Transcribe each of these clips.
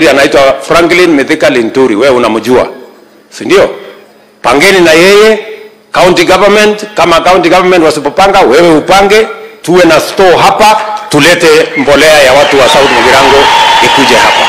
waziri anaitwa Franklin Mithika Linturi, wewe unamjua, si ndio? Pangeni na yeye county government. Kama county government wasipopanga, wewe upange, tuwe na store hapa, tulete mbolea ya watu wa South Mugirango ikuje hapa,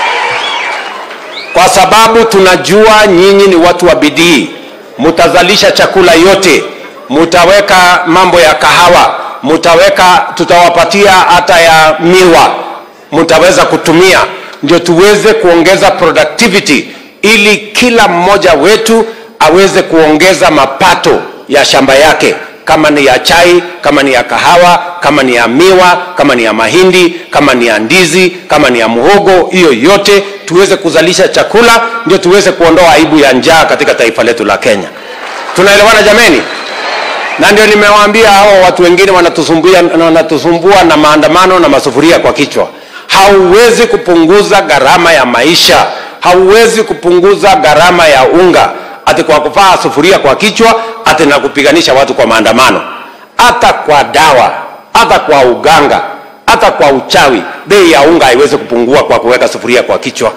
kwa sababu tunajua nyinyi ni watu wa bidii, mutazalisha chakula yote, mutaweka mambo ya kahawa, mutaweka, tutawapatia hata ya miwa, mutaweza kutumia, ndio tuweze kuongeza productivity, ili kila mmoja wetu aweze kuongeza mapato ya shamba yake, kama ni ya chai, kama ni ya kahawa, kama ni ya miwa, kama ni ya mahindi, kama ni ya ndizi, kama ni ya muhogo, hiyo yote tuweze kuzalisha chakula, ndio tuweze kuondoa aibu ya njaa katika taifa letu la Kenya. Tunaelewana jameni? Na ndio nimewaambia hao watu wengine wanatusumbua, wanatusumbua na maandamano na masufuria kwa kichwa. Hauwezi kupunguza gharama ya maisha, hauwezi kupunguza gharama ya unga ati kwa kuvaa sufuria kwa kichwa ati na kupiganisha watu kwa maandamano. Hata kwa dawa, hata kwa uganga, hata kwa uchawi, bei ya unga haiwezi kupungua kwa kuweka sufuria kwa kichwa.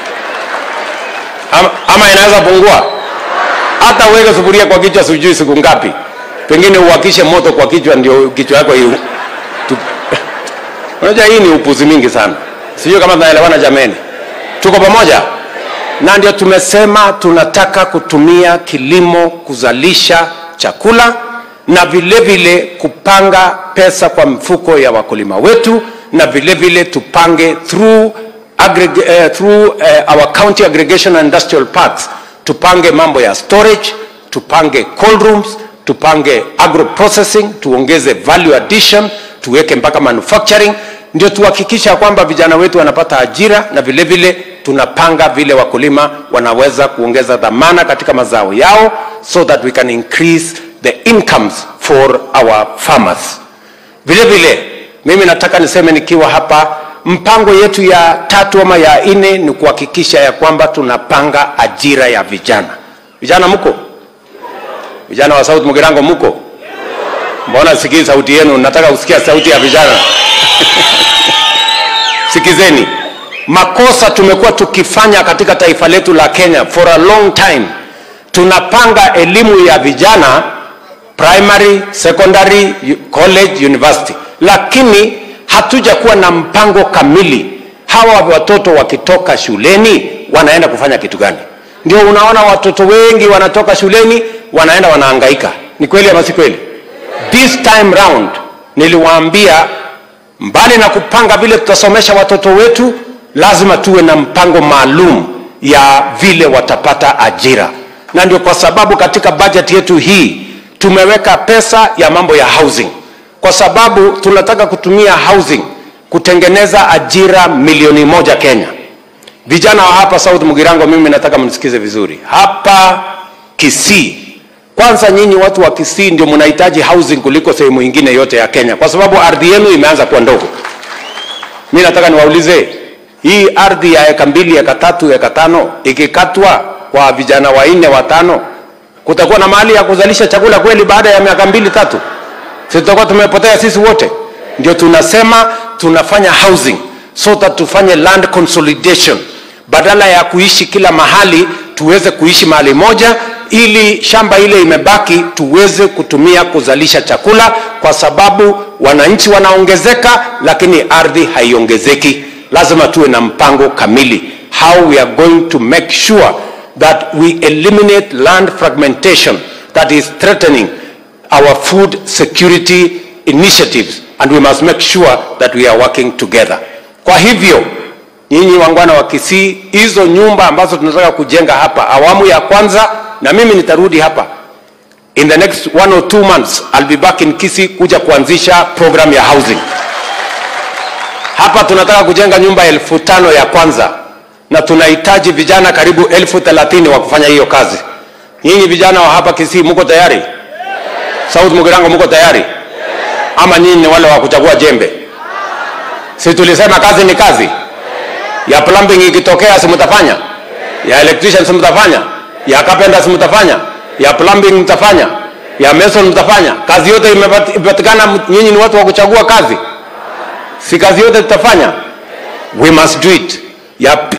Ama, ama inaweza pungua? Hata uweke sufuria kwa kichwa, sijui siku ngapi, pengine uwakishe moto kwa kichwa, ndio kichwa yako hiyo. Unajua hii ni upuzi mingi sana, sijui kama tunaelewana jameni, tuko pamoja? na ndio tumesema tunataka kutumia kilimo kuzalisha chakula na vile vile kupanga pesa kwa mfuko ya wakulima wetu na vile vile tupange through, aggreg uh, through uh, our county aggregation and industrial parks tupange mambo ya storage tupange cold rooms tupange agro processing tuongeze value addition tuweke mpaka manufacturing ndio tuhakikisha kwamba vijana wetu wanapata ajira na vile vile tunapanga vile wakulima wanaweza kuongeza dhamana katika mazao yao so that we can increase the incomes for our farmers. Vile vile mimi nataka niseme nikiwa hapa, mpango yetu ya tatu ama ya nne ni kuhakikisha ya kwamba tunapanga ajira ya vijana. Vijana mko? Vijana wa South Mugirango mko? Mbona sikii sauti yenu? Nataka kusikia sauti ya vijana. Sikizeni, makosa tumekuwa tukifanya katika taifa letu la Kenya for a long time. Tunapanga elimu ya vijana primary, secondary, college, university, lakini hatujakuwa na mpango kamili. Hawa watoto wakitoka shuleni wanaenda kufanya kitu gani? Ndio unaona watoto wengi wanatoka shuleni wanaenda wanahangaika. Ni kweli ama si kweli? This time round niliwaambia mbali na kupanga vile tutasomesha watoto wetu, lazima tuwe na mpango maalum ya vile watapata ajira, na ndio kwa sababu katika bajeti yetu hii tumeweka pesa ya mambo ya housing, kwa sababu tunataka kutumia housing kutengeneza ajira milioni moja Kenya. Vijana wa hapa South Mugirango, mimi nataka mnisikize vizuri. Hapa Kisii, kwanza nyinyi watu wa Kisii ndio mnahitaji housing kuliko sehemu ingine yote ya Kenya, kwa sababu ardhi yenu imeanza kuwa ndogo. Mimi nataka niwaulize, hii ardhi ya eka mbili, eka tatu, eka tano ikikatwa kwa vijana wanne watano, kutakuwa na mahali ya kuzalisha chakula kweli baada ya miaka mbili tatu? Si tutakuwa tumepotea sisi wote? Ndio tunasema tunafanya housing so that tufanye land consolidation, badala ya kuishi kila mahali tuweze kuishi mahali moja ili shamba ile imebaki tuweze kutumia kuzalisha chakula, kwa sababu wananchi wanaongezeka, lakini ardhi haiongezeki. Lazima tuwe na mpango kamili how we are going to make sure that we eliminate land fragmentation that is threatening our food security initiatives and we must make sure that we are working together. Kwa hivyo nyinyi wangwana wa Kisii, hizo nyumba ambazo tunataka kujenga hapa awamu ya kwanza, na mimi nitarudi hapa in the next one or two months, I'll be back in Kisii kuja kuanzisha program ya housing hapa. Tunataka kujenga nyumba elfu tano ya kwanza, na tunahitaji vijana karibu elfu thelathini wa kufanya hiyo kazi. Nyinyi vijana wa hapa Kisii muko tayari? South Mugirango muko tayari? Ama nyinyi ni wale wa kuchagua jembe? Si tulisema kazi ni kazi ya plumbing ikitokea, si mtafanya? Ya electrician si mtafanya? Ya carpenter si mtafanya? Ya plumbing mtafanya? Ya mason mtafanya? Kazi yote imepatikana, nyinyi ni watu wa kuchagua kazi, si kazi yote tutafanya? We must do it. Ya